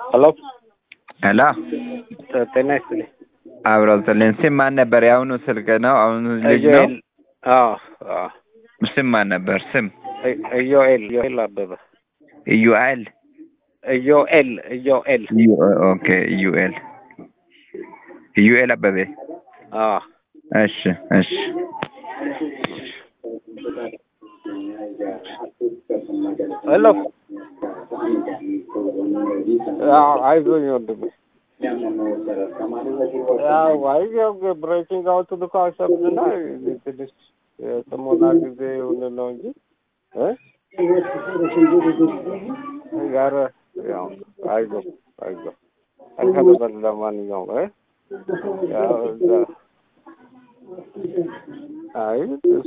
ሄሎ ሄሎ ጤና ይስጥልኝ። አብረው ስልን ስም ማን ነበር? የአሁኑ ስልክ ነው? አሁኑ ልጅ ነው? ኢዮኤል አዎ አዎ ስም ማን ነበር? ስም ኢ- ኢዮኤል ኢዮኤል አበበ ኢዩኤል ኢዮኤል ኢዮኤል ኦኬ ኢዩኤል ኢዩኤል አበቤ አዎ እሺ እሺ ሄሎ አዎ አይዞኝ ወንድሜ ያው አይ ያው ብሬኪንግ አውት ልኮ አሰብንና ትንሽ የጥሞና ጊዜ ይሁን ነው እንጂ እ ጋር ያው አይዞ አይዞ አልከበበል ለማንኛውም እ ያው እዛ አይ